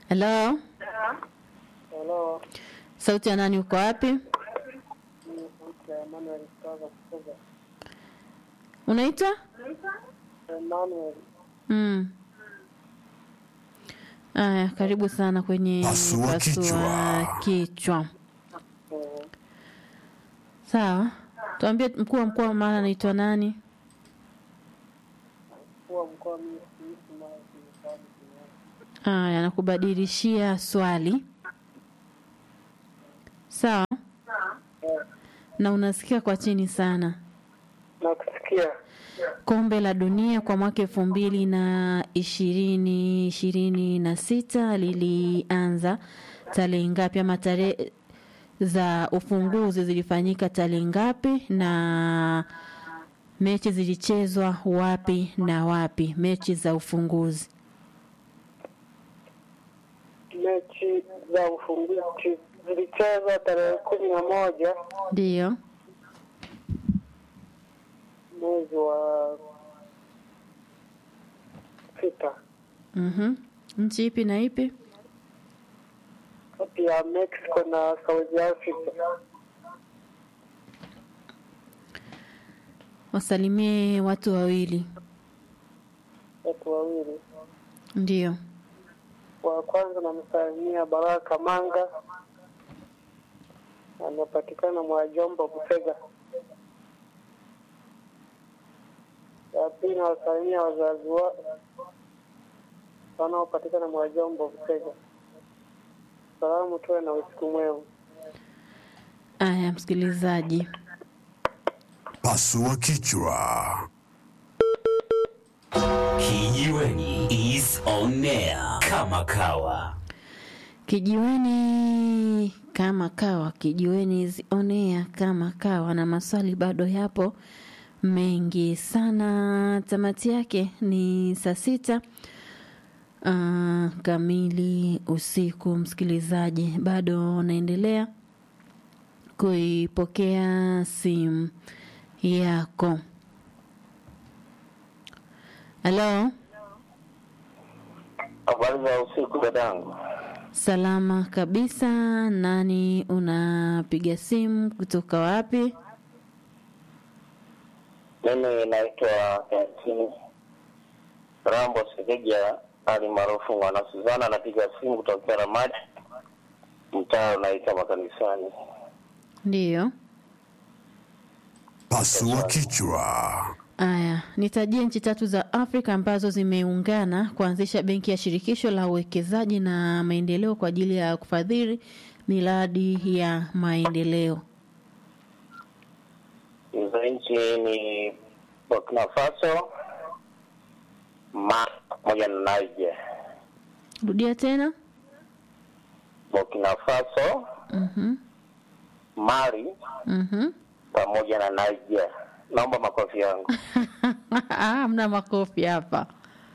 Halo, Halo, sauti ya nani? Uko wapi? ni sauti ya Emmanuel kutoka Kufuga. Unaitwa? Emmanuel, Mm. Aya, karibu sana kwenye Pasua kichwa. kichwa. eh, Sawa, tuambie mkuu wa mkoa wa Mara anaitwa nani? mkuu wa mkoa mimi siishi Mara Kimisani Kinyago. Aya, nakubadilishia swali. Sawa, Eh, na unasikia kwa chini sana. nakusikia. Kombe la dunia kwa mwaka elfu mbili na ishirini ishirini na sita lilianza tarehe ngapi ama tarehe za ufunguzi zilifanyika tarehe ngapi na mechi zilichezwa wapi na wapi mechi za ufunguzi Mechi za ufunguzi zilichezwa tarehe kumi na moja ndiyo mwezi wa sita mm nchi ipi na ipi kati ya Mexico na South Africa. wasalimie watu wawili Watu wawili, ndiyo wa kwanza namsalimia Baraka Manga, anapatikana Mwajombo Busega. Ya pili nawasalimia wazazi wa wanaopatikana Mwajombo Busega. Salamu tuwe na usiku mwema. aya msikilizaji Pasua kichwa. Kijiweni is on air kama kawa. Kijiweni kama kawa, kijiweni zionea kama kawa, na maswali bado yapo mengi sana. Tamati yake ni saa sita uh, kamili usiku. Msikilizaji, bado naendelea kuipokea simu yako. Halo, Habari za usiku dadangu. salama kabisa. Nani unapiga simu kutoka wapi? Mimi naitwa Ensini Rambo Segeja ali maarufu Mwana Suzana, napiga simu kutokea Ramadi, mtaa unaita makanisani. Ndiyo. Pasua kichwa. Aya, nitajie nchi tatu za Afrika ambazo zimeungana kuanzisha benki ya shirikisho la uwekezaji na maendeleo kwa ajili ya kufadhili miradi ya maendeleo. Hizo nchi ni Burkina Faso, Mali pamoja na Niger. Rudia tena. Burkina Faso, Mhm. Mali Mhm. pamoja na Niger. Naomba makofi yangu. Ah, Hamna makofi hapa.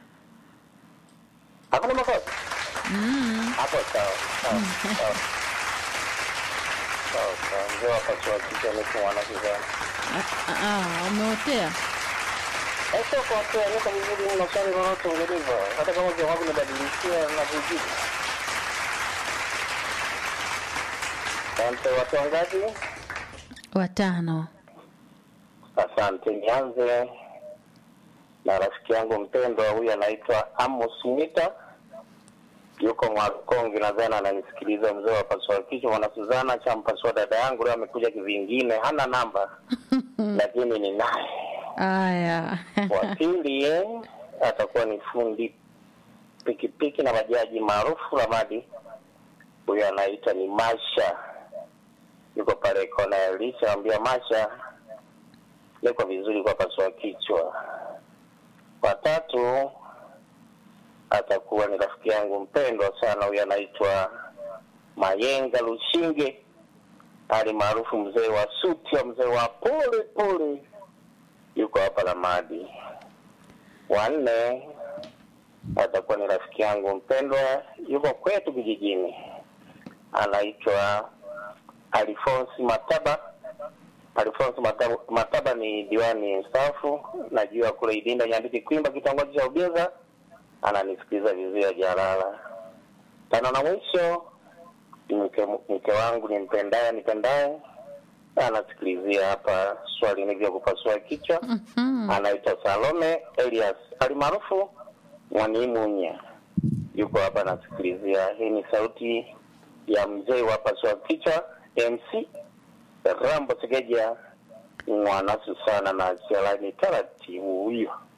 Hakuna makofi? Hapo sawa. Sawa. Sawa. Sawa, sawa. Mzee wa pasua kichwa niko Mwana Suzana. Ah, ah, umeotea. Sio kwa kwa niko vizuri mno swali lolote ungenipa hata kama jawabu nibadilishia na kujibu. Asante watu wangapi? Watano. Asante, nianze na rafiki yangu mpendwa, huyu anaitwa Amos Mita, yuko Mwakongi, nadhani ananisikiliza. Mzee wa pasua kichwa, mwana Suzana champasua dada yangu, leo amekuja kivingine, hana namba lakini ni naye Aya. wa pili eh, atakuwa ni fundi pikipiki na bajaji maarufu Ramadi. Huyo anaita ni Masha, yuko pale kona ya Elisha. Ambia Masha niko vizuri kwa pasua kichwa. Watatu atakuwa ni rafiki yangu mpendwa sana, huyo anaitwa Mayenga Lushinge, ali maarufu mzee wa suti wa mzee wa pole pole yuko hapa Ramadi. Wanne atakuwa ni rafiki yangu mpendwa, yuko kwetu kijijini, anaitwa Alfonsi Mataba. Alfonsi Mataba, Mataba ni diwani mstaafu, najua kule Idinda Nyambiti Kwimba, kitongoji cha Ubeza, ananisikiliza vizuri Jalala. Tano na mwisho ni mke, mke wangu nimpendaye nipendaye anasikilizia hapa swali nilivyokupasua kichwa anaitwa Salome Elias alimaarufu Mwanimunya, yuko hapa anasikilizia. Hii ni sauti ya mzee wa pasua kichwa MC Rambo Segeja, mwanasu sana na sialani taratibu huyo.